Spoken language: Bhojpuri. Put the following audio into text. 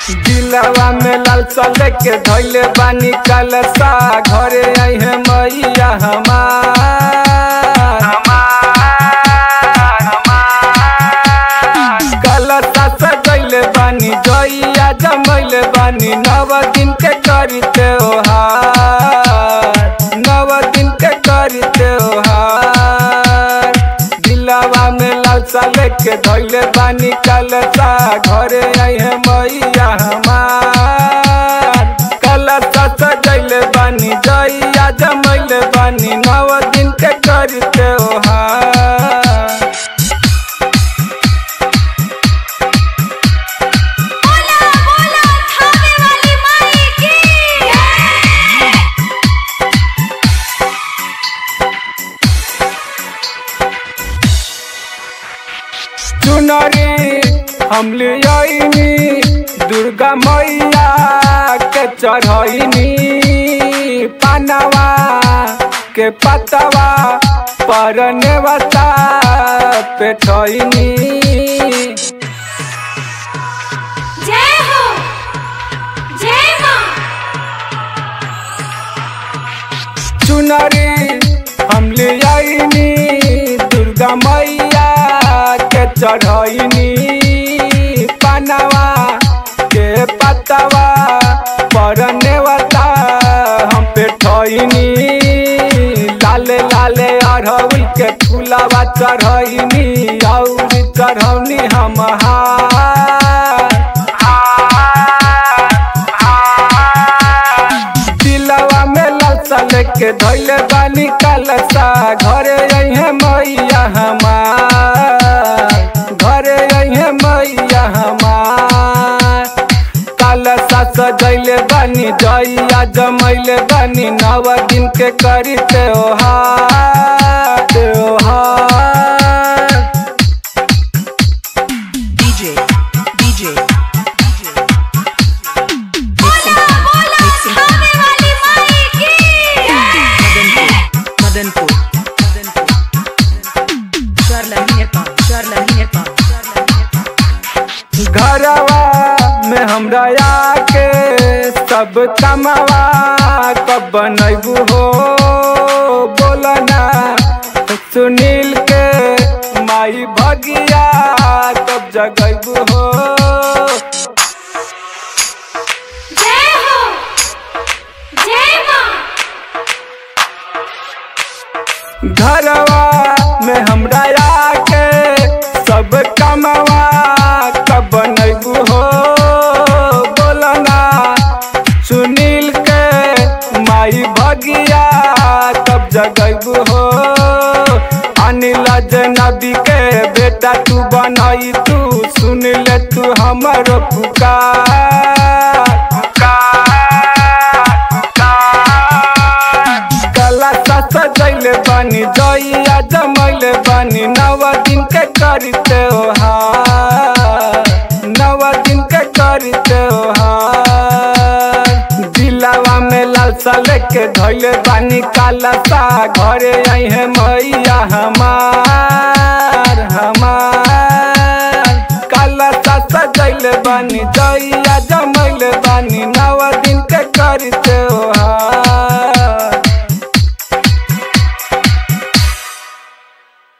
दिलवा में लालसा लेके धैले बानी कलसा घरे आई है मैया हमार कलसा सजैले बानी जइया जमैले बानी नव दिन के करी त्योहार नव दिन के करी त्योहार दिलवा में लालसा लेके धैले बानी कलसा घरे आई है मैया हमार कलसा सजैले बानी जइया जमैले बानी नव दिन के करी त्योहार बोला बोला थामे वाली माई की चुनरी हम ले आईनी दुर्गा मैया के चढ़ैनी पानवा के पतवा पर नेवता पेठैनी जय हो जय मां चुनरी हम ले आईनी दुर्गा मैया के चढ़ैनी पानवा के पतवा पर नेवता हम पेठैनी लाले लाले अरहुल के फूलवा चढ़ैनी और चढ़ौनी हम दिलवा में लालसा लेके धैले बानी कलसा घरे अइहे मैया हमार घरे अइहे मैया हमार कलसा सजैले बानी जइया जमैले बानी नव दिन के करी त्योहार त्योहार DJ, DJ, DJ. बोला बोला थामे वाली माई की Madanpur, Madanpur, Madanpur. Charla Minerpa, Charla Minerpa, Charla Minerpa. घरवा में हमरा आके सब कमवा कब बनैबू हो बोलना सुनील के माई भगिया कब जगैबू हो जय हो जय मां घरवा में हमरा आके सब कमवा कब बनैबू हो बोलना सुनील के माई भगिया कब जगैबू हो अनिल जनबी के बेटा तू बनई तू सुन ले तू हमर पुकार पुकार पुकार कला सजैले बानी जइया जमैले बानी नव दिन के करी त्योहार नव दिन के करी त्योहार दिलवा में लालसा लेके धैले बानी कालसा घरे आई है मैया हमार हमार कालसा सजैले बानी जइया जमैले बानी नव दिन के करी त्योहार